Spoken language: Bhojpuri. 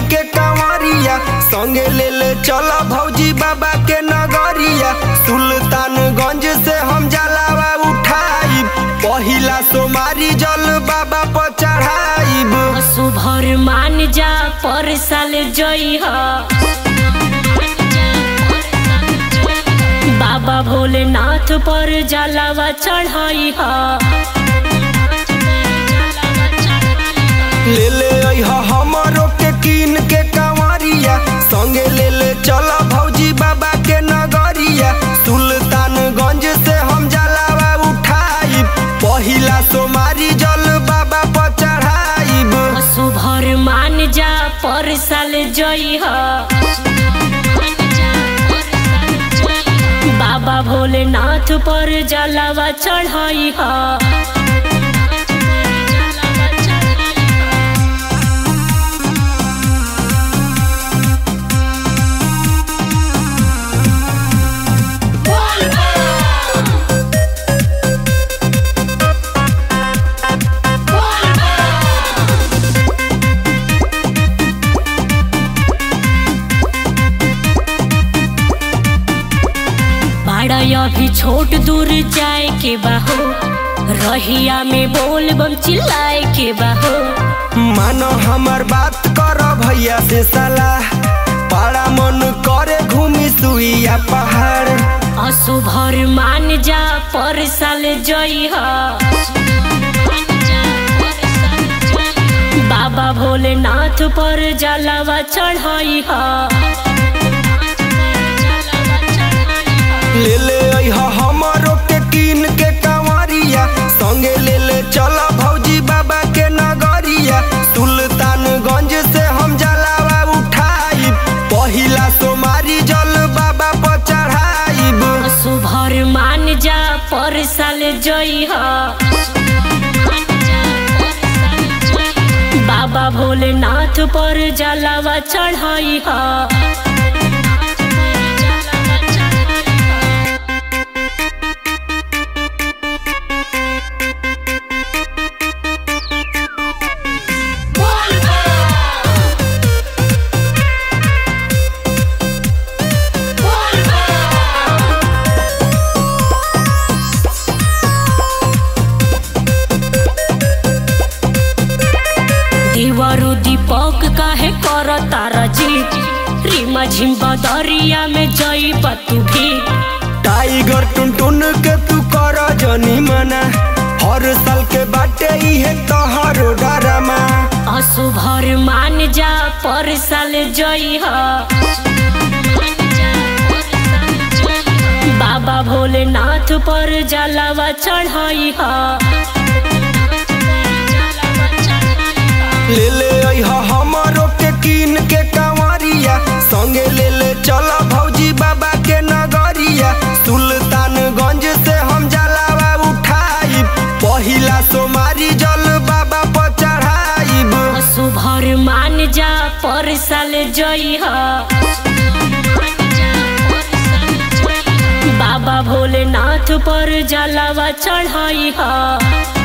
के कंवरिया संगे ले ले चल भौजी बाबा के नगरिया सुल्तानगंज से हम जलावा उठाई पहिला सोमारी जल बाबा पर चढ़ाइब सुभर मान जा पर साल जई बाबा भोलेनाथ पर जलावा चढ़ाई ले ले अइह हमरो के कीन के कंवरिया संगे ले ले चल भौजी बाबा के नगरिया सुल्तानगंज से हम जलावा उठाई पहिला सोमारी जल बाबा पर चढ़ाइब सुभर मान जा पर साल जई बाबा भोलेनाथ पर जलावा चढ़ाई बड़ा अभी छोट दूर जाए के बाहो रहिया में बोल बम चिल्लाए के बाहो मानो हमर बात कर भैया से सलाह बड़ा मन करे घूमी सुइया पहाड़ असुभर मान जा पर साल जई बाबा भोलेनाथ पर जलावा चढ़ाई ले ले अइह हमरो के कीन के कंवरिया संगे ले ले चल भौजी बाबा के नगरिया सुल्तानगंज से हम जलावा उठाई पहिला सोमारी जल बाबा पर चढ़ाइब सुभर मान जा पर साल जई बाबा भोलेनाथ पर जलावा चढ़ाई दीवारू दीपक काहे कर तारा जी रीमा झिम बदरिया में जई तू भी टाइगर टुनटुन के तू कर जनी मना हर साल के बाटे इहे तोहरो डरमा असुभर मान जा पर साल जई बाबा भोलेनाथ पर जलावा चढ़ाई ले ले अइह हमरो के कीन के कंवरिया संगे ले ले चल भौजी बाबा के नगरिया सुल्तानगंज से हम जलावा उठाई पहिला सोमारी जल बाबा पर चढ़ाइब सुभर मान जा पर साल जई बाबा भोलेनाथ पर जलावा चढ़ाई